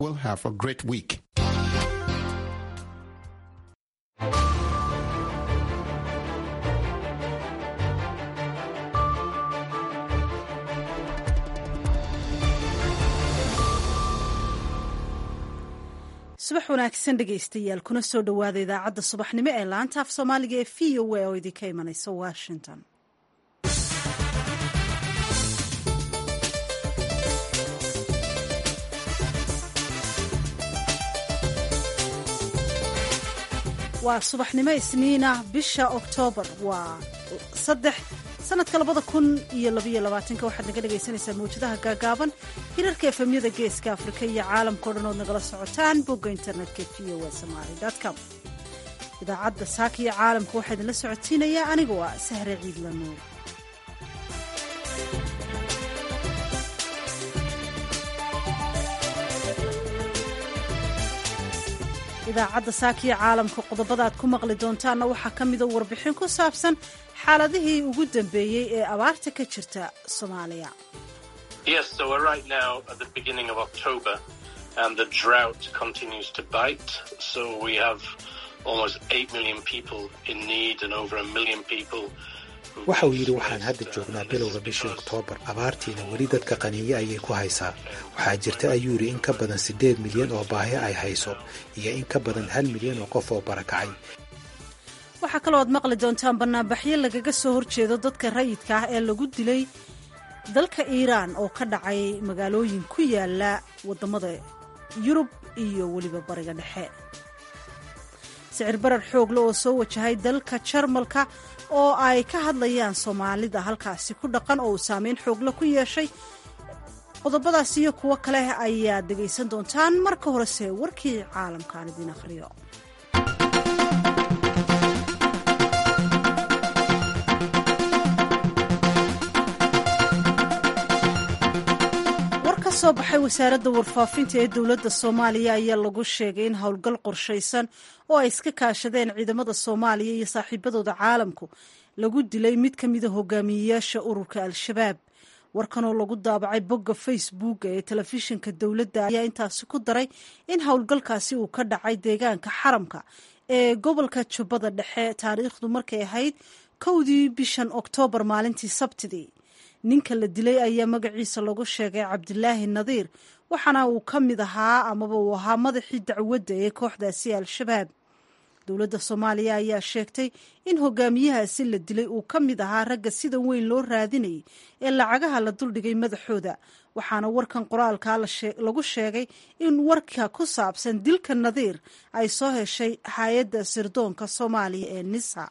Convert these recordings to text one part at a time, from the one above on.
will have a great week. subax wanaagsan dhegaystayaal kuna soo dhowaada idaacadda subaxnimo ee laanta af soomaaliga ee v o a oo idinka imanaysa washington waa subaxnimo isniina bisha oktoobar waa saddex sanadka labada kun iyo labaiyo labaatanka waxaad naga dhegaysanaysaa mawjadaha gaagaaban hirarka efemyada geeska afrika iyo caalamkao dhan ood nagala socotaan bogga internetka v o a somaali com idaacadda saaka iyo caalamka waxaa idinla socotiinayaa aniga waa sahre ciidla nuur idaacadda saakiyo caalamka qodobada aad ku maqli doontaanna waxaa ka mida warbixin ku saabsan xaaladihii ugu dambeeyey ee abaarta ka jirta soomaaliya waxa uu yidhi waxaan hadda joognaa bilowga bishii oktoobar abaartiina weli dadka qaniinyo ayay ku haysaa waxaa jirta ayuu yidhi in ka badan siddeed milyan oo baahi ay hayso iyo in ka badan hal milyan oo qof oo barakacay waxaa kaloo aad maqli doontaan bannaanbaxyo lagaga soo horjeedo dadka rayidka ah ee lagu dilay dalka iiraan oo ka dhacay magaalooyin ku yaala waddamada yurub iyo weliba bariga dhexe sicir barar xoogle oo soo wajahay dalka jarmalka oo ay ka hadlayaan soomaalida halkaasi ku dhaqan oo uu saameyn xoogle ku yeeshay qodobadaas iyo kuwo kale ayaad dhegaysan doontaan marka horese warkii caalamkaan idiin akhriyo war ka soo baxay wasaaradda warfaafinta ee dowladda soomaaliya ayaa lagu sheegay in howlgal qorshaysan oo ay iska kaashadeen ciidamada soomaaliya iyo saaxiibadooda caalamku lagu dilay mid ka mida hogaamiyeyaasha ururka al-shabaab warkanoo lagu daabacay bogga facebooka ee telefishinka dowladda ayaa intaasi ku daray in howlgalkaasi uu ka dhacay deegaanka xaramka ee gobolka jubbada dhexe taariikhdu markay ahayd kowdii bishan oktoobar maalintii sabtidii ninka la dilay ayaa magaciisa lagu sheegay cabdilaahi nadiir waxaana uu ka mid ahaa amaba uu ahaa madaxii dacwadda ee kooxdaasi al-shabaab dowladda soomaaliya ayaa sheegtay in hogaamiyahaasi la dilay uu ka mid ahaa ragga sida weyn loo raadinayay ee lacagaha la duldhigay madaxooda waxaana warkan qoraalkaa lagu sheegay in warka ku saabsan dilka nadiir ay soo heshay hay-adda sirdoonka soomaaliya ee nisa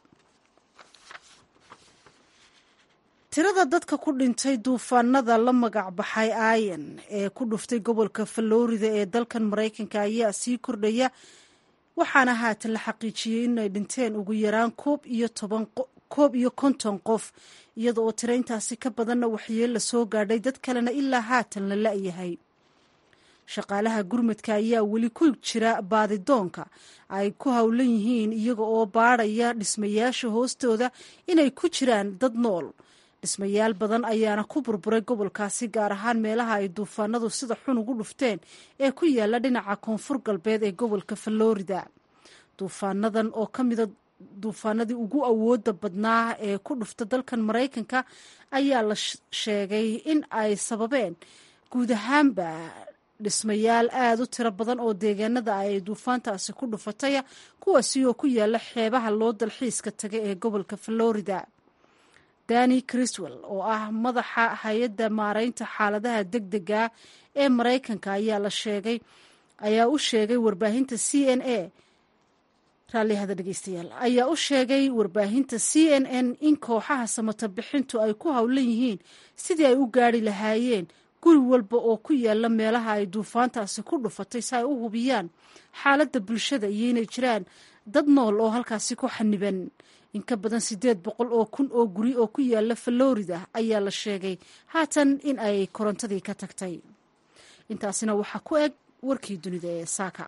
tirada dadka ku dhintay duufaanada la magac baxay ayan ee ku dhuftay gobolka falorida ee dalkan maraykanka ayaa sii kordhaya waxaana haatan la xaqiijiyey inay dhinteen ugu yaraan koob iyo toban koob iyo konton qof iyada oo tiro intaasi ka badanna waxyeel la soo gaadhay dad kalena ilaa haatan la la-yahay shaqaalaha gurmadka ayaa weli ku jira baadidoonka ay ku howlan yihiin iyaga oo baadhaya dhismayaasha hoostooda inay ku jiraan dad nool dhismayaal badan ayaana ku burburay gobolkaasi gaar ahaan meelaha ay duufaanadu sida xun ugu dhufteen ee ku yaala dhinaca koonfur galbeed ee gobolka falorida duufaanadan oo ka mida duufaanadii ugu awooda badnaa ee ku dhufta dalkan maraykanka ayaa la sheegay in ay sababeen guud ahaanba dhismayaal aada u tiro badan oo deegaanada ay duufaantaasi ku dhufataya kuwaasi oo ku yaala xeebaha loo dalxiiska taga ee gobolka falorida dani criswell oo ah madaxa hay-adda maareynta xaaladaha deg dega ee maraykanka ayaa la sheegay ayaa u sheegay warbaahinta c n a raallihada dhegeystayaal ayaa u sheegay warbaahinta c n n in kooxaha samata bixintu ay ku howlan yihiin sidii ay u gaari lahaayeen guri walba oo ku yaala meelaha ay duufaantaasi ku dhufatay si ay u hubiyaan xaaladda bulshada iyo inay jiraan dad nool oo halkaasi ku xaniban in ka badan siddeed boqol oo kun oo guri oo ku yaala falorida ayaa la sheegay haatan in ay korontadii ka tagtay intaasina waxaa ku eg warkii dunida ee saaka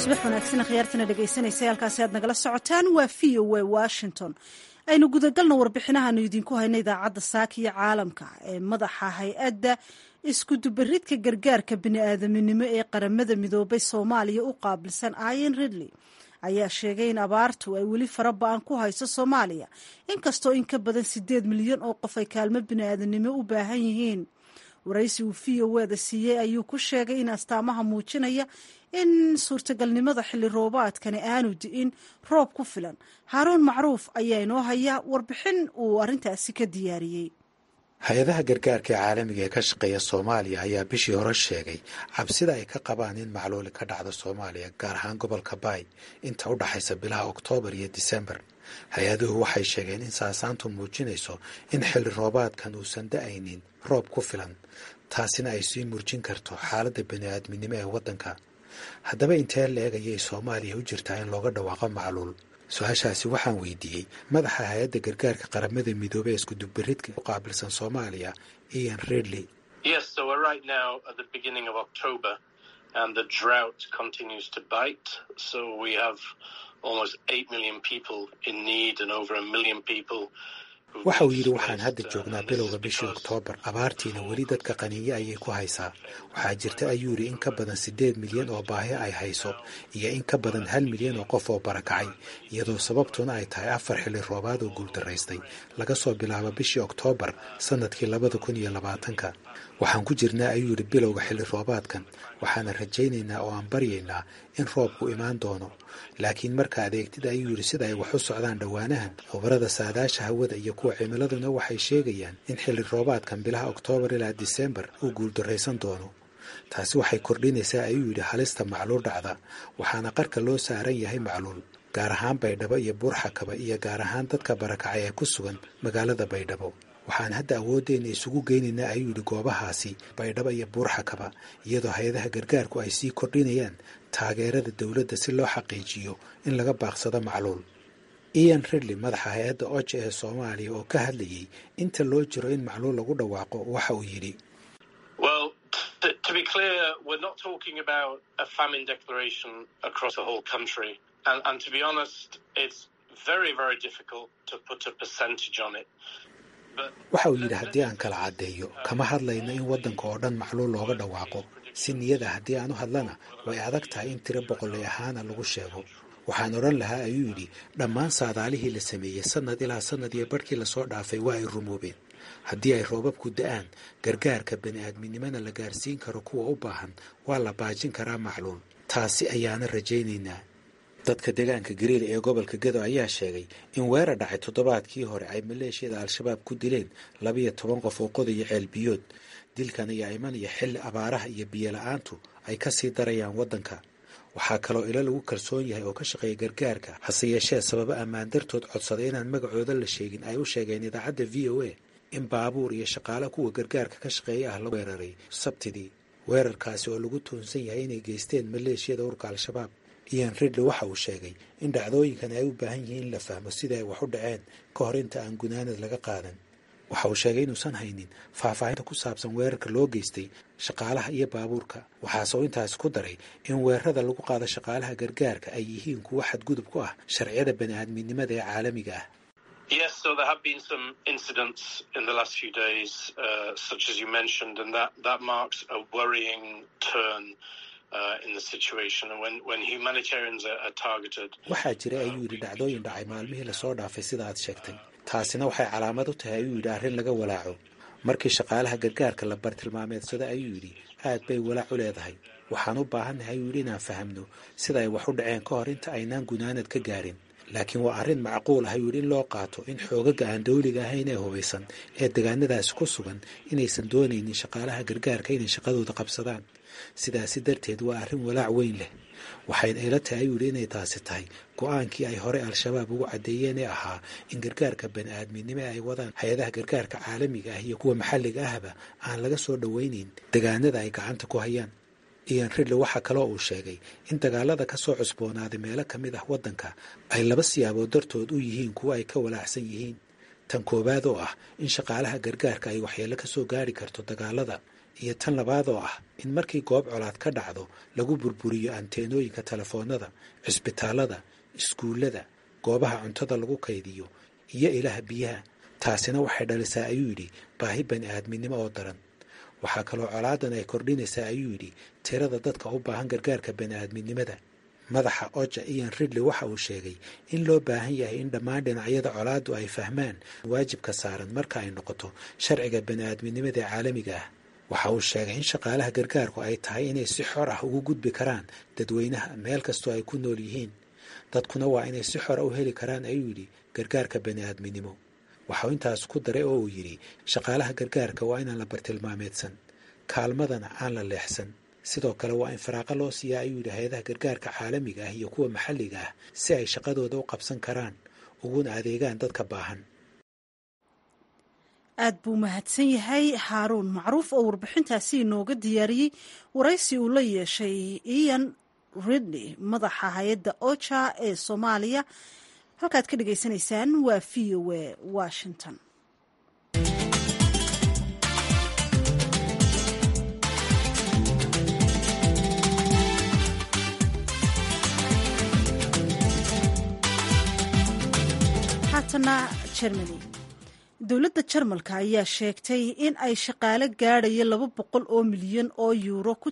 subax wanaagsan khiyaartana dhegaysanaysa halkaasi aad nagala socotaan waa v o a washington aynu gudagalno warbixinahaanu idinku hayna idaacadda saaka iyo caalamka ee madaxa hay-adda iskudubaridka gargaarka bini'aadaminimo ee qaramada midoobay soomaaliya u qaabilsan ayan ridley ayaa sheegay in abaartu ay weli fara ba-an ku hayso soomaaliya inkastoo in ka badan sideed milyan oo qof ay kaalmo bini'aadanimo u baahan yihiin waraysi uu v o weda siiyey ayuu ku sheegay in astaamaha muujinaya in suurtagalnimada xilli roobaadkani aanu di'in roob ku filan haaruun macruuf ayaa inoo haya warbixin uu arrintaasi ka diyaariyey hay-adaha gargaarka ee caalamiga ee ka shaqeeya soomaaliya ayaa bishii hore sheegay cabsida ay ka qabaan in macluuli ka dhacdo soomaaliya gaar ahaan gobolka baay inta u dhaxaysa bilaha oktoobar iyo disembar hay-aduhu waxay sheegeen in saasaantu muujinayso in xilli roobaadkan uusan da-aynin roob ku filan taasina ay sii murjin karto xaaladda bani-aadminimo ee waddanka haddaba intee la-eg ayay soomaaliya u jirtaa in looga dhawaaqo macluul su-aashaasi waxaan weydiiyey madaxa hay-adda gargaarka qaramada midoobey ee iskudubaridka u qaabilsan soomaaliya ian redley waxa uu yidhi waxaan hadda joognaa bilowga bishii oktoobar abaartiina weli dadka qaniinyo ayay ku haysaa waxaa jirta ayuu yidhi in ka badan siddeed milyan oo baahi ay hayso iyo in ka badan hal milyan oo qof oo barakacay iyadoo sababtuna ay tahay afar xilli roobaad oo guuldaraystay laga soo bilaabo bishii oktoobar sannadkii labada kun iyo labaatanka waxaan ku jirnaa ayuu yidhi bilowga xilli roobaadkan waxaana rajaynaynaa oo aan baryaynaa in roobku imaan doono laakiin marka adeegtida ayuu yidhi sida ay wax u socdaan dhowaanahan khubarada saadaasha hawada iyo kuwa cimiladuna waxay sheegayaan in xilli roobaadkan bilaha oktoobar ilaa disembar uu guuldarraysan doono taasi waxay kordhinaysaa ayuu yidhi halista macluul dhacda waxaana qarka loo saaran yahay macluul gaar ahaan baydhabo iyo buurxakaba iyo gaar ahaan dadka barakacay ee ku sugan magaalada baydhabo waxaan hadda awooddeena isugu geynaynaa ayuu yidhi goobahaasi baydhabo iyo buurxakaba iyadoo hay-adaha gargaarku ay sii kordhinayaan taageerada dowladda si loo xaqiijiyo in laga baaqsado macluul ian ridley madaxa hay-adda oja ee soomaaliya oo ka hadlayay inta loo jiro in macluul lagu dhawaaqo waxa uu yidhi waxa uu yidhi haddii aan kala caddeeyo kama hadlayno in waddanka oo dhan macluul looga dhawaaqo si niyada haddii aan u hadlana way adag tahay in tiro boqolay ahaana lagu sheego waxaan odhan lahaa ayuu yidhi dhammaan saadaalihii la sameeyey sannad ilaa sannad iyo barhkii lasoo dhaafay waa ay rumoobeen haddii ay roobabku da-aan gargaarka bani-aadminimona la gaarsiin karo kuwa u baahan waa la baajin karaa macluul taasi ayaana rajaynaynaa dadka deegaanka gariil ee gobolka gedo ayaa sheegay in weerar dhacay toddobaadkii hore ay maleeshiyada al-shabaab ku dileen labiyo toban qof oo qodaya ceelbiyood dilkan ayaa imanaya xilli abaaraha iyo biyo la-aantu ay ka sii darayaan waddanka waxaa kaloo ilo lagu kalsoon yahay oo ka shaqeeya gargaarka hase yeeshee sababo ammaan dartood codsaday inaan magacooda la sheegin ay u sheegeen idaacadda v o a in baabuur iyo shaqaale kuwa gargaarka ka shaqeeya ah la weeraray sabtidii weerarkaasi oo lagu toonsan yahay inay geysteen maleeshiyada urka al-shabaab ian ridley waxa uu sheegay in dhacdooyinkan ay u baahan yihiin in la fahmo sida ay wax u dhaceen ka hor inta aan gunaanad laga qaadan waxa uu sheegay inuusan haynin faahfaahinta ku saabsan weerarka loo geystay shaqaalaha iyo baabuurka waxaase uu intaasi ku daray in weerarada lagu qaado shaqaalaha gargaarka ay yihiin kuwo xadgudub ku ah sharciyada bani-aadminimada ee caalamiga ah Yes, so there have been some incidents in the last few days, uh, such as you mentioned, and that, that marks a worrying turn uh, in the situation. And when, when humanitarians are, are targeted. waxaa jira ayuu yidhi dhacdooyin dhacay maalmihii lasoo dhaafay sida aad sheegtay taasina waxay calaamad u tahay ayuu yidhi arrin laga walaaco markii shaqaalaha gargaarka la bartilmaameedsada ayuu yidhi aad bay walaac u leedahay waxaan u baahannahay ayuu yidhi inaan fahamno sida ay wax u dhaceen ka hor inta aynaan gunaanad ka gaarin laakiin waa arrin macquul ah ayuu yidhi in loo qaato in xoogaga aan dawliga ahayn ee hubaysan ee degaanadaasi ku sugan inaysan doonaynin shaqaalaha gargaarka inay shaqadooda qabsadaan sidaasi darteed waa arrin walaac weyn leh waxayna ila tahay ayuu yidhi inay taasi tahay go-aankii ay hore al-shabaab ugu caddeeyeen ee ahaa in gargaarka bani-aadminimo ay wadaan hay-adaha gargaarka caalamiga ah iyo kuwa maxalliga ahba aan laga soo dhowaynayn degaanada ay gacanta ku hayaan ian ridley waxaa kaloo uu sheegay in dagaalada ka soo cusboonaaday meelo ka mid ah waddanka ay laba siyaabood dartood u yihiin kuwo ay ka walaacsan yihiin tan koowaad oo ah in shaqaalaha gargaarka ay waxyeello ka soo gaari karto dagaalada iyo tan labaad oo ah in markii goob colaad ka dhacdo lagu burburiyo anteenooyinka telefoonada cisbitaalada iskuullada goobaha cuntada lagu kaydiyo iyo ilaha biyaha taasina waxay dhalisaa ayuu yidhi baahi bani aadminimo oo daran waxaa kaloo colaadan ay kordhinaysaa ayuu yidhi tirada dadka u baahan gargaarka bani aadminimada madaxa oja ian ridley waxa uu sheegay in loo baahan yahay in dhammaan dhinacyada colaaddu ay fahmaan waajibka saaran marka ay noqoto sharciga bani aadminimada ee caalamiga ah waxa uu sheegay in shaqaalaha gargaarku ay tahay inay si xor ah ugu gudbi karaan dadweynaha meel kastoo ay ku nool yihiin dadkuna waa inay si xora u heli karaan ayuu yidhi gargaarka bani aadminimo waxauu intaas ku daray oo uu yidhi shaqaalaha gargaarka waa inaan la bartilmaameedsan kaalmadana aan la leexsan sidoo kale waa in faraaqa loo siiyaa ayuu yidhi hay-adaha gargaarka caalamiga ah iyo kuwa maxalliga ah si ay shaqadooda u qabsan karaan uguna adeegaan dadka baahan aad buu mahadsan yahay haaruun macruuf oo warbixintaasi inooga diyaariyey waraysi uu la yeeshay ian ridley madaxa hay-adda oja ee soomaaliya halkaad ka dhagaysanaysaan waa v o a washington haatana germany dowladda jarmalka ayaa sheegtay in ay shaqaale gaadhaya laba boqol oo milyan oo yuuro ku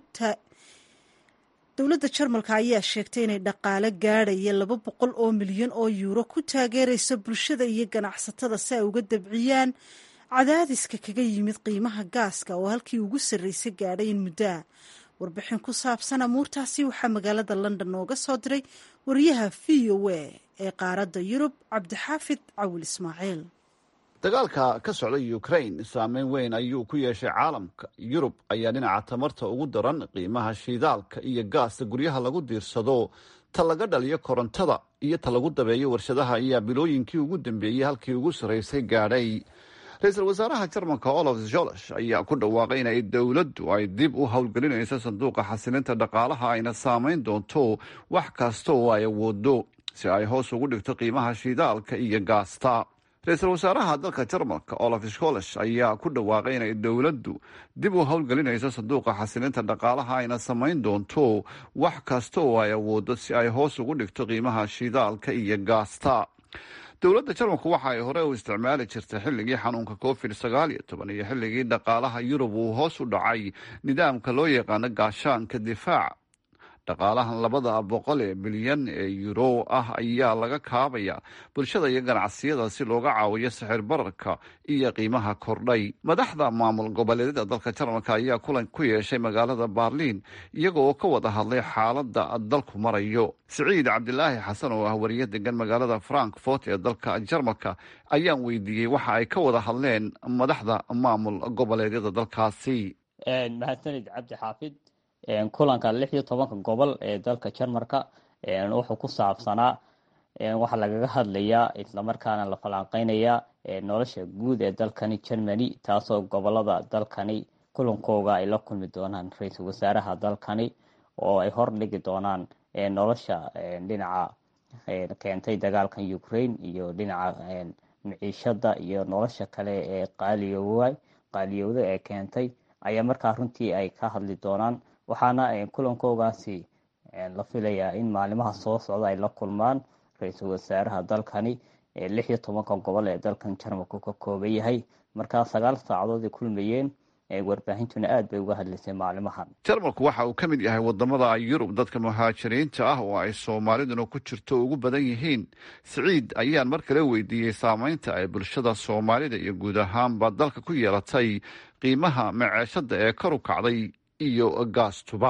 dowladda jarmalka ayaa sheegtay inay dhaqaale gaadhaya laba boqol oo milyan oo yuuro ku taageeraysa bulshada iyo ganacsatada si ay uga dabciyaan cadaadiska kaga yimid qiimaha gaaska oo halkii ugu sarreysay gaadhay in muddoa warbixin ku saabsan amuurtaasi waxaa magaalada london nooga soo diray wariyaha v o a ee qaaradda yurub cabdixaafid cawil ismaaciil dagaalka ka socda ukraine saameyn weyn ayuu ku yeeshay caalamka yurub ayaa dhinaca tamarta ugu daran qiimaha shiidaalka iyo gaasta guryaha lagu diirsado ta laga dhaliyo korontada iyo ta lagu dabeeyo warshadaha ayaa bilooyinkii ugu dambeeyey halkii ugu sarraysay gaadhay ra-iisul wasaaraha jarmalka olaf jolosh ayaa ku dhawaaqay in ay dowladdu ay dib u howlgelinayso sanduuqa xasilinta dhaqaalaha ayna saameyn doonto wax kasta oo ay awoodo si ay hoos ugu dhigto qiimaha shiidaalka iyo gaasta ra-iisul wasaaraha dalka jarmalka olaf scholish ayaa ku dhawaaqay inay dowladdu dib u howlgelinayso sanduuqa xasilinta dhaqaalaha ayna samayn doonto wax kasta oo ay awoodo si ay hoos ugu dhigto qiimaha shidaalka iyo gaasta dowladda jarmalku waxa ay hore u isticmaali jirtay xilligii xanuunka covid sagaal iyo toban iyo xilligii dhaqaalaha yurub uu hoos u dhacay nidaamka loo yaqaano gaashaanka difaaca dhaqaalahan labada boqol ee bilyan ee yuro ah ayaa laga kaabaya bulshada iyo ganacsiyada si looga caawiyo sixir bararka iyo qiimaha kordhay madaxda maamul goboleedyada dalka jarmalka ayaa kulan ku yeeshay magaalada baarliin iyaga oo ka wada hadlay xaaladda dalku marayo siciid cabdilaahi xasan oo ah wariye degan magaalada frankfort ee dalka jarmalka ayaan weydiiyey waxa ay ka wada hadleen madaxda maamul goboleedyada dalkaasi mahadsanid cabdi xaafid kulanka lix iyo tobanka gobol ee dalka jarmalka wuxuu ku saabsanaa waxaa lagaga hadlayaa islamarkaana la falanqeynayaa nolosha guud ee dalkani germany taasoo gobolada dalkani kulankooga ay la kulmi doonaan ra-iisul wasaaraha dalkani oo ay hordhigi doonaan nolosha dhinaca keentay dagaalkan ukraine iyo dhinaca miciishada iyo nolosha kale ee qaaliyowa qaaliyowda ee keentay ayaa markaa runtii ay ka hadli doonaan waxaana kulankoogaasi la filayaa in maalimaha soo socda ay la kulmaan ra-iisul wasaaraha dalkani lix iyo tobanka gobol ee dalkan jarmalku ka kooban yahay markaa sagaal saacadood ay kulmayeen warbaahintuna aad bay uga hadlaysay maalimahan jarmalku waxa uu ka mid yahay wadamada yurub dadka muhaajiriinta ah oo ay soomaaliduna ku jirto ugu badan yihiin siciid ayaan mar kale weydiiyey saameynta ay bulshada soomaalida iyo guud ahaanba dalka ku yeelatay qiimaha maceeshada ee kor u kacday iyo gaastuba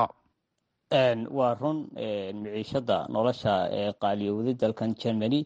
waa run miciishada nolosha qaaliyowday dalkan germany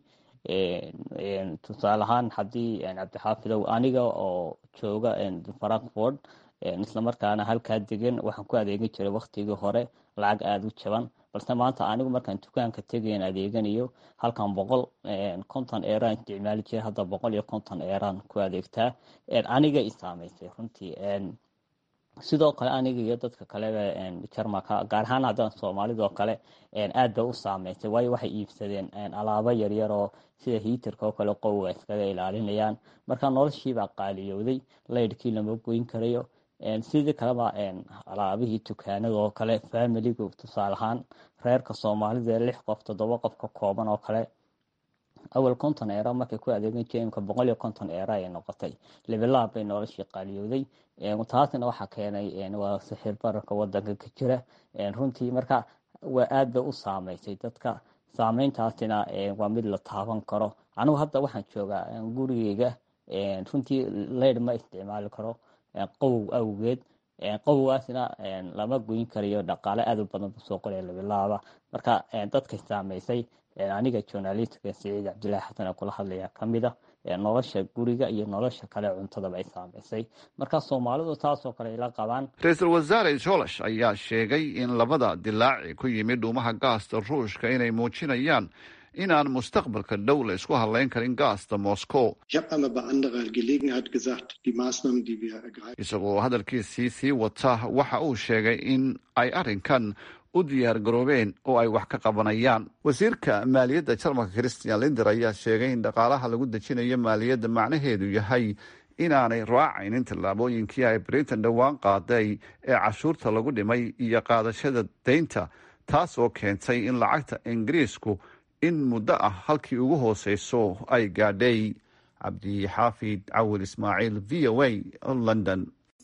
tusaale ahaan haddii cabdixaafidow aniga oo jooga frankfort islamarkaana halkaa degan waxaan ku adeegan jiray waktigii hore lacag aada u jaban balse maanta anigu markaan dukaanka tegayan adeeganayo halkan boqol konton eeraan isticmaali jiray hadda boqol iyo konton eeraan ku adeegtaa aniga i saameysay runtii sidoo kale aniga iyo dadka kaleba jarmalka gaar ahaan haddaan soomaalidoo kale aad bay u saameysay waayo waxay iibsadeen alaabo yaryar oo sida hiitarka oo kale qowga iskaga ilaalinayaan marka noloshiibaa qaaliyowday laydhkii lama goyn karayo sidii kaleba alaabihii dukaanada oo kale familigu tusaale ahaan reerka soomaalida ee lix qof toddoba qof ka kooban oo kale awal konton eera markay ku adeegan jireenka boqol iyo konton eera ay noqotay lebilaab bay noloshii qaaliyooday taasna waxaa keenay waa sixir bararka wadanka ka jira runtii marka waa aad bay u saameysay dadka saameyntaasina waa mid la taaban karo anigu hadda waxaan joogaa gurigeyga runtii leyd ma isticmaali karo qawow awgeed qawowgaasina lama goyn karayo dhaqaale aad u badan bu soo qoraya labilaaba marka dadkay saameysay aniga journalistka siciid cabdillaahi xasan ee kula hadlaya kamida nolosha guriga iyo nolosha kale cuntadaba ay saameysay marka soomaalidu taasoo kale ila qabaan ra-iisul wasaare jolash ayaa sheegay in labada dilaaci ku yimid dhuumaha gaasta ruushka inay muujinayaan inaan mustaqbalka dhow la isku hadlayn karin gaasta moscow isagoo hadalkiisii sii wata waxa uu sheegay in ay arrinkan u diyaar garoobeen oo ay wax ka qabanayaan wasiirka maaliyadda jarmalka christian linder ayaa sheegay in dhaqaalaha lagu dejinayo maaliyadda macnaheedu yahay inaanay raacaynin tallaabooyinkii ay britain dhowaan qaaday ee cashuurta lagu dhimay iyo qaadashada deynta taas oo keentay in lacagta ingiriisku in muddo ah halkii ugu hooseyso ay gaadhay cabdixaafid cawil ismaaciil v o a london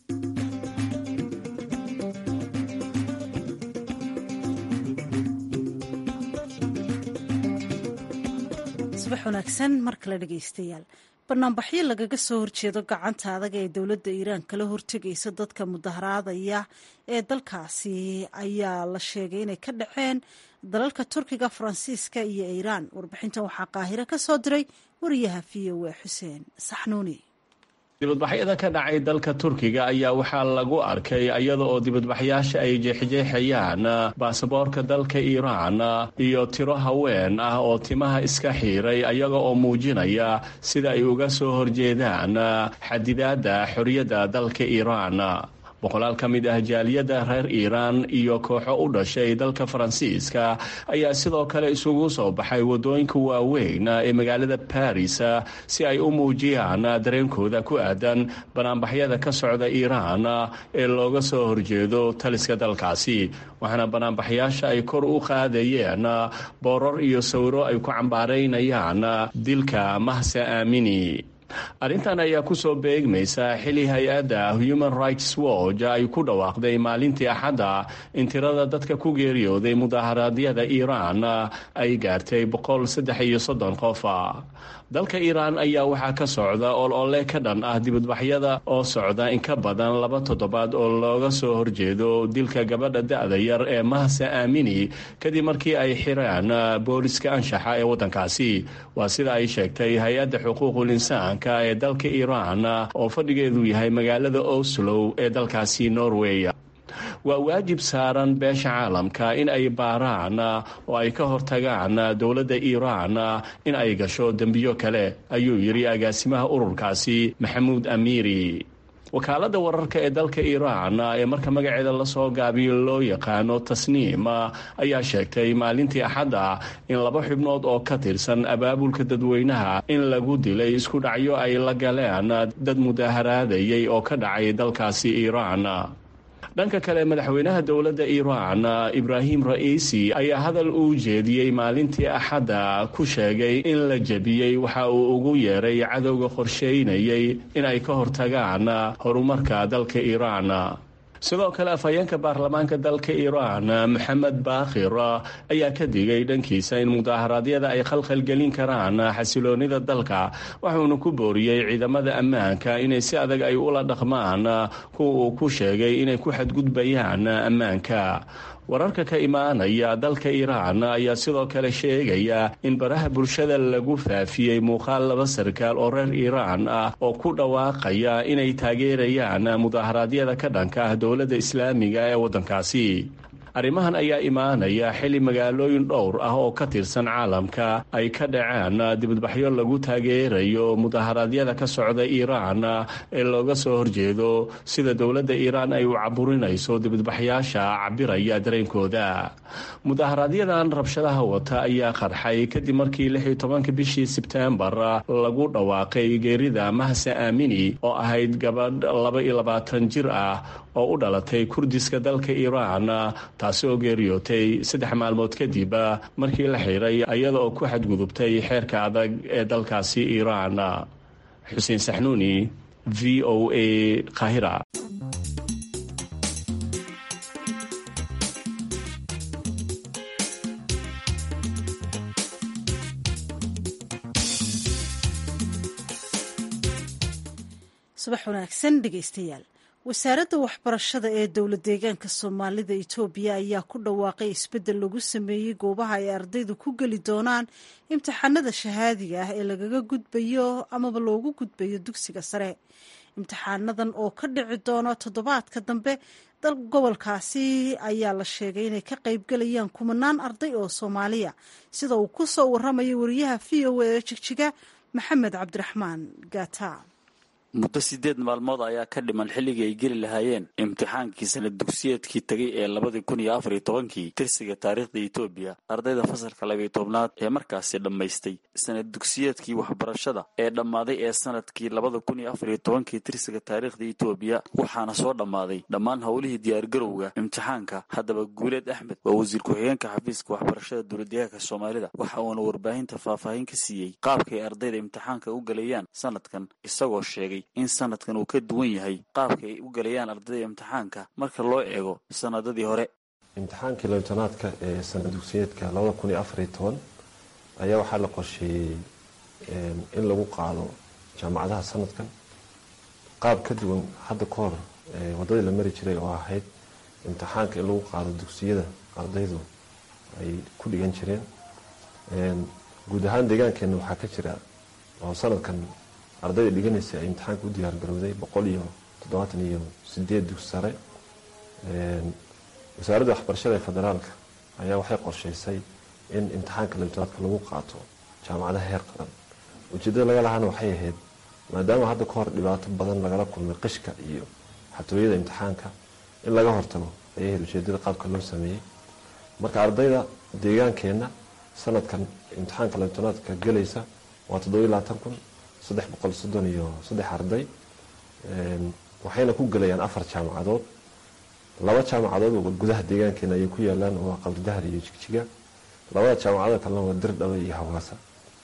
subax wanaagsan mar kale dhegaystayaal banaanbaxyo lagaga soo horjeedo gacanta adag ee dowladda iiraan kala hortegaysa dadka mudaharaadaya ee dalkaasi ayaa la sheegay inay ka dhaceen dalalka turkiga faransiiska iyo iiraan warbixintan waxaa qaahiro ka soo diray wariyaha v o a xuseen saxnuuni dibadbaxyada ka dhacay dalka turkiga ayaa waxaa lagu arkay iyada oo dibadbaxyaasha ay jeexjeexayaan baasaboorka dalka iiraan iyo tiro haween ah oo timaha iska xiiray ayaga oo muujinaya sida ay uga soo horjeedaan xadidaadda xorriyadda dalka iiraan boqolaal ka mid ah jaaliyadda reer iiraan iyo kooxo u dhashay dalka faransiiska ayaa sidoo kale isugu soo baxay waddooyinka waaweyn ee magaalada baris si ay u muujiyaan dareenkooda ku aadan banaanbaxyada ka socda iiraan ee looga soo horjeedo taliska dalkaasi waxaana banaanbaxyaasha ay kor u qaadayeen boorar iyo sawiro ay ku cambaaraynayaan dilka mahse aamini arrintan ayaa ku soo beegmaysa xili hay-adda human rights watch ay ku dhawaaqday maalintii axadda in tirada dadka ku geeriyooday mudaharaadyada iiraan ay gaartay boqol saddex iyo soddon qof dalka iiraan ayaa waxaa ka socda ol-ole ka dhan ah dibadbaxyada oo socda in ka badan laba toddobaad oo looga soo horjeedo dilka gabadha da-da yar ee mahse aamini kadib markii ay xireen booliska anshaxa ee waddankaasi waa sida ay sheegtay hay-adda xuquuqul insaanka ee dalka iiraan oo fadhigeedu yahay magaalada oslow ee dalkaasi norway waa waajib saaran beesha caalamka in ay baaraan oo ay ka hortagaan dowladda iiraan in ay gasho dembiyo kale ayuu yidhi agaasimaha ururkaasi maxamuud amiiri wakaaladda wararka ee dalka iiraan ee marka magaceeda lasoo gaabiyo loo yaqaano tasniim ayaa sheegtay maalintii axadda in laba xubnood oo ka tirsan abaabulka dadweynaha in lagu dilay isku dhacyo ay la galeen dad mudaharaadayay oo ka dhacay dalkaasi iiraan dhanka kale madaxweynaha dowladda iiraan ibraahim ra'iisi ayaa hadal uu jeediyey maalintii axadda ku sheegay in la jebiyey waxa uu ugu yeeray cadowga qorsheynayay in ay ka hortagaan horumarka dalka iiraan sidoo kale afhayeenka baarlamaanka dalka iiraan maxamed baakhir ayaa ka digay dhankiisa in mudaharaadyada ay khalkhalgelin karaan xasiloonida dalka waxuuna ku booriyey ciidamada ammaanka inay si adag ay ula dhaqmaan kuwa uu ku sheegay inay ku xadgudbayaan ammaanka wararka ka imaanaya dalka iiraan ayaa sidoo kale sheegaya in baraha bulshada lagu faafiyey muuqaal laba sarkaal oo reer iiraan ah oo ku dhawaaqaya inay taageerayaan mudaharaadyada ka dhanka ah dowladda islaamiga ee waddankaasi arrimahan ayaa imaanaya xili magaalooyin dhowr ah oo ka tirsan caalamka ay ka dhaceen dibadbaxyo lagu taageerayo mudaharaadyada ka socda iiraan ee looga soo horjeedo sida dowladda iiraan ay u caburinayso dibadbaxyaasha cabiraya dareenkooda mudaharaaadyadan rabshadaha wata ayaa qarxay kadib markii lix iyo tobanka bishii sebteembar lagu dhawaaqay geerida mahse aamini oo ahayd gabadh laba iyo labaatan jir ah oo u dhalatay kurdiska dalka iiraan taasi oo geeriyootay saddex maalmood kadib markii la xiray iyada oo ku xadgudubtay xeerka adag ee dalkaasi iiraan xuseen saxnuuni v o a kahira subax wanaagsan dhegaystayaal wasaaradda waxbarashada ee dowlad deegaanka soomaalida itoobiya ayaa ku dhawaaqay isbeddel lagu sameeyey goobaha ay ardaydu ku geli doonaan imtixaanada shahaadiga ah ee lagaga gudbayo amaba loogu gudbayo dugsiga sare imtixaanadan oo ka dhici doona toddobaadka dambe dal gobolkaasi ayaa la sheegay inay ka qaybgalayaan kumanaan arday oo soomaaliya sida uu ku soo waramayo wariyaha v o a ee jigjiga maxamed cabdiraxmaan gaata muddo siddeed maalmood ayaa ka dhiman xilligii ay geli lahaayeen imtixaankii sanad dugsiyeedkii tegay ee labadii kun iyo afar iyo tobankii tirsiga taariikhda etoobiya ardayda fasalka labiyo tobnaad ee markaasi dhammaystay sanad dugsiyeedkii waxbarashada ee dhammaaday ee sanadkii labada kun iyo afar iyo tobankii tirsiga taariikhda etoobiya waxaana soo dhammaaday dhammaan howlihii diyaargarowga imtixaanka haddaba guuleed axmed waa wasiir ku-xigeenka xafiiska waxbarashada dowladdeegaanka soomaalida waxa uuna warbaahinta faahfaahin ka siiyey qaabkay ardayda imtixaanka u galayaan sanadkan isagoo sheegay in sanadkan uu ka duwan yahay qaabka ay u galayaan ardayda imtixaanka marka loo eego sanadadii hore imtixaankii labitanaadka ee sanad dugsiyeedka labada kun iyo afariyo toban ayaa waxaa la qorsheeyey in lagu qaado jaamacadaha sanadkan qaab ka duwan hadda ka hor waddadii la mari jiray oo ahayd imtixaanka in lagu qaado dugsiyada ardaydu ay ku dhigan jireen guud ahaan deegaankeenna waxaa ka jira oo sanadkan ardayda dhiganaysa ay imtixaanka u diyaar garowday boqol iyo toddobaatan iyo sideed dugsi sare wasaaradda waxbarashada ee federaalka ayaa waxay qorshaysay in imtixaanka labitanaadka lagu qaato jaamacadaha heer qaran ujeeddada laga lahaana waxay ahayd maadaama hadda ka hor dhibaato badan lagala kulmay qishka iyo xatooyada imtixaanka in laga hortago ayay ahayd ujeedada qaabka loo sameeyey marka ardayda deegaankeenna sanadkan imtixaanka labitanaadka gelaysa waa toddobiyo labaatan kun saddex boqol soddon iyo saddex arday waxayna ku gelayaan afar jaamacadood laba jaamacadood oo gudaha deegaankeena ayay ku yaalaan oo waa qabridahar iyo jigjiga labada jaamacada kalena waa dirdhabe iyo hawaasa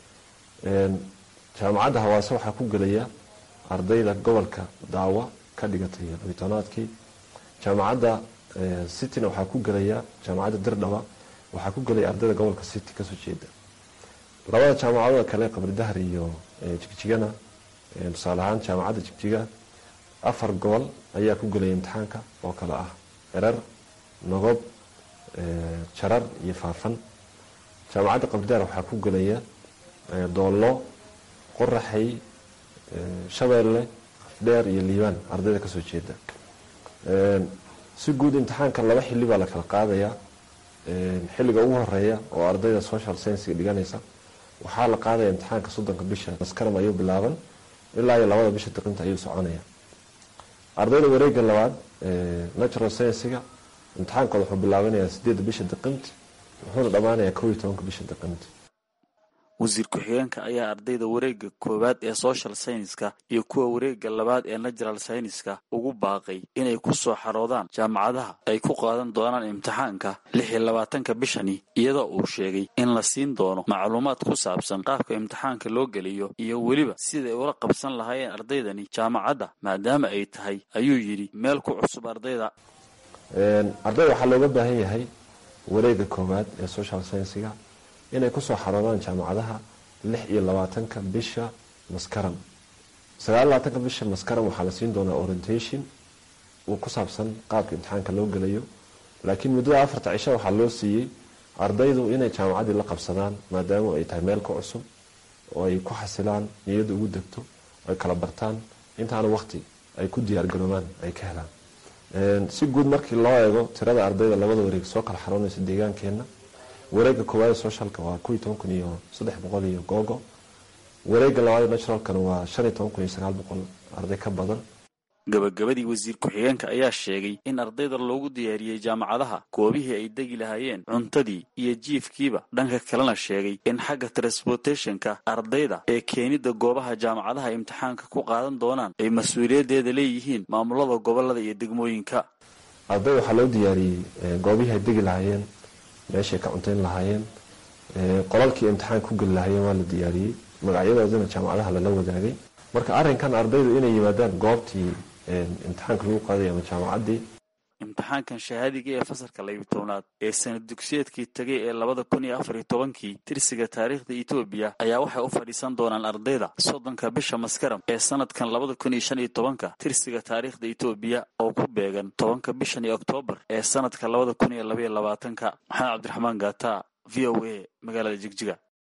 jaamacadda hawaase waxaa ku gelaya ardayda gobolka daawa ka dhigatay labitanaadkii jaamacadda cityna waxaa ku gelaya jaamacadda dirdhaba waxaa ku gelaya ardayda gobolka city kasoo jeeda labada jaamacadooda kale qabridahar iyo jigjigana tusaale ahaan jaamacadda jigjiga afar gobol ayaa ku gelaya imtixaanka oo kale ah erar nogob jarar iyo faafan jaamacadda qabridahar waxaa ku gelaya doollo qoraxay shabeelle afdheer iyo liibaan ardayda kasoo jeeda si guud imtixaanka laba xili baa la kala qaadayaa xilliga ugu horeeya oo ardayda social sciensiga dhiganaysa waxaa la qaadaya imtixaanka soddonka bisha maskaram ayuu bilaaban ilaa iyo labada bisha diqinta ayuu soconaya ardayda wareega labaad natural sciensiga imtixaankooda wuxuu bilaabanayaa sideedda bisha diqinti wuxuuna dhammaanayaa kow iyo tobanka bisha diqinti wasiir ku-xigeenka ayaa ardayda wareega koowaad ee social scienska iyo kuwa wareega labaad ee natural scienska ugu baaqay inay ku soo xaroodaan jaamacadaha ay ku qaadan doonaan imtixaanka lix iyo labaatanka bishani iyadoo uu sheegay in la siin doono macluumaad ku saabsan qaabka imtixaanka loo geliyo iyo weliba siday ula qabsan lahaayeen ardaydani jaamacadda maadaama ay tahay ayuu yidhi meel ku cusub ardayda ardayda waxaa looga baahan yahay wareega koowaad ee social sciensiga inay kusoo xaroodaan jaamacadaha lix iyo labaatanka bisha maskaram sagaal labaatanka bisha maskaram waxaa la siin doonaa orientation uu ku saabsan qaabka imtixaanka loo gelayo laakiin muddada afarta cisho waxaa loo siiyey ardaydu inay jaamacaddii la qabsadaan maadaama ay tahay meel ka cusub oo ay ku xasilaan niyadda ugu degto ay kala bartaan intaana waqti ay ku diyaargaroobaan ay ka helaan si guud markii loo eego tirada ardayda labada wareeg soo kala xaroonaysa deegaankeenna wareega koowaad socialka waa kuwii toban kun iyo saddex boqol iyo googo wareega labaad naturalkana waa shan iyo toban kun iyo sagaal boqol arday ka badan gabagabadii wasiir ku-xigeenka ayaa sheegay in ardayda loogu diyaariyey jaamacadaha goobihii ay degi lahaayeen cuntadii iyo jiifkiiba dhanka kalena sheegay in xagga transportationka ardayda ee keenidda goobaha jaamacadaha imtixaanka ku qaadan doonaan ay mas-uuliyaddeeda leeyihiin maamulada gobolada iyo degmooyinka arday waxaa loo diyaariyey goobihii ay degi lahaayeen meeshay ka cuntayn lahaayeen qolalkii imtixaanka ku geli lahaayeen waa la diyaariyey magacyadoodina jaamacadaha lala wadaagay marka arrinkan ardaydu inay yimaadaan goobtii imtixaanka lagu qaaday ama jaamacaddii imtixaankan shahaadiga ee fasalka labiyi tobnaad ee sanad dugsiyeedkii tegay ee labada kun iyo afar iyo tobankii tirsiga taariikhda etoobiya ayaa waxay u fadhiisan doonaan ardayda soddonka bisha maskaram ee sanadkan labada kun iyo shan iyo tobanka tirsiga taariikhda etoobiya oo ku beegan tobanka bishan iyo oktoobar ee sanadka labada kun iyo labaiyo labaatanka maxamed cabdiraxmaan gaata v o a magaalada jigjiga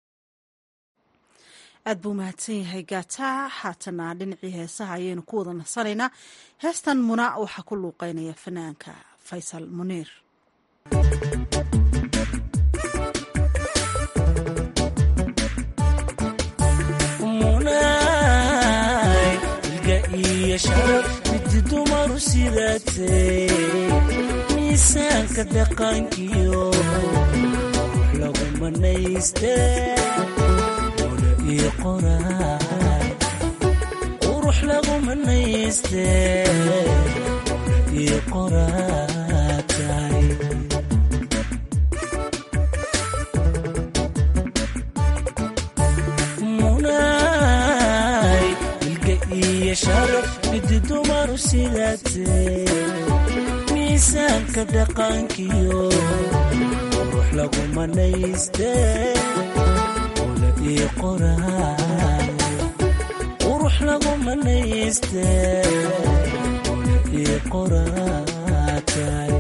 aad buu mahadsan yahay gaata haatana dhinacii heesaha ayaynu ku wada nasanaynaa heestan muna waxaa ku luuqeynaya fanaanka faysal muniir midi dumaru sidaatee miisaanka dhaqankiyo lagu manaystee qurux lagu manayste iyo qoraatay munay ilga iyo sharaf midi dumaru sidaatee miisaanka dhaqankiyo qurux lagu manayste qurux lagu manayste iyo qoraatay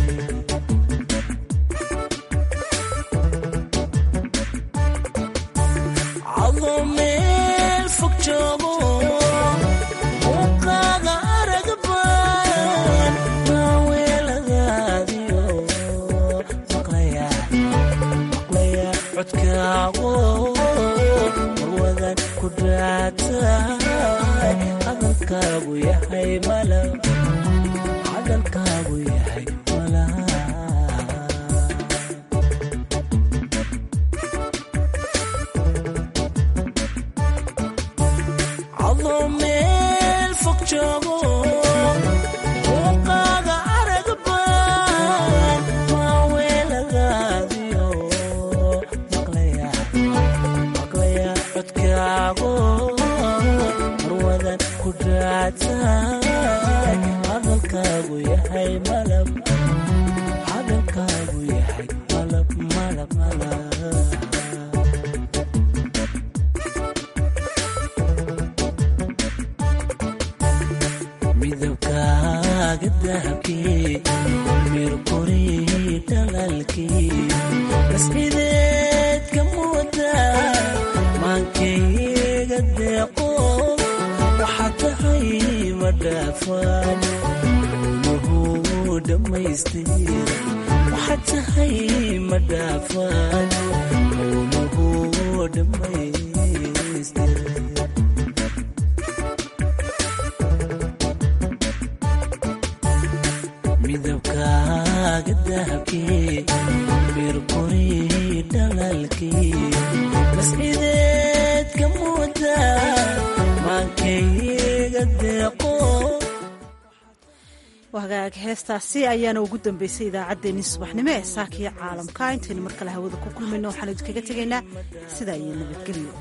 cadoo meel fog joogo muuqaaga aragban maaweeladaadiyo maqlaya codkaago hadalkaagu yahay hadalkaagu yahay mala cadoo meel fog joogo muuqaaga aragban maaweeladaadiyo maqlaya maqlaya codkaago hadalkaagu yahay malab hadalkaagu yahay malab malab malab midabkaaga dahabkii mirquri dhalalkii mascideed ka muuda maankayga deeqo waxaa tahay madhaafaan mawluhu dhammaystir waxaa tahay madhaafaan mawluhu dhammaystir midabkaaga dahabkii mirquri dhalalkii mascideed ka muuda wagaag heestaasi ayaana ugu dambeysay idaacaddeenii subaxnimo ee saakiyo caalamka intaynu mar kale hawada ku kulmayno waxaan idinkaga tegaynaa sidaa iyo nabadgelyo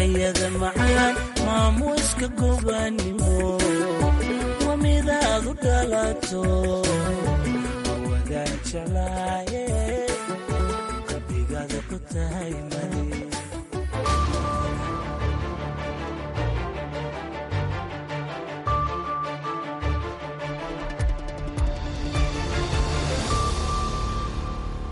ayada macaan maamuuska gobanimo waa midaad u dhalato wadaan jeclaaye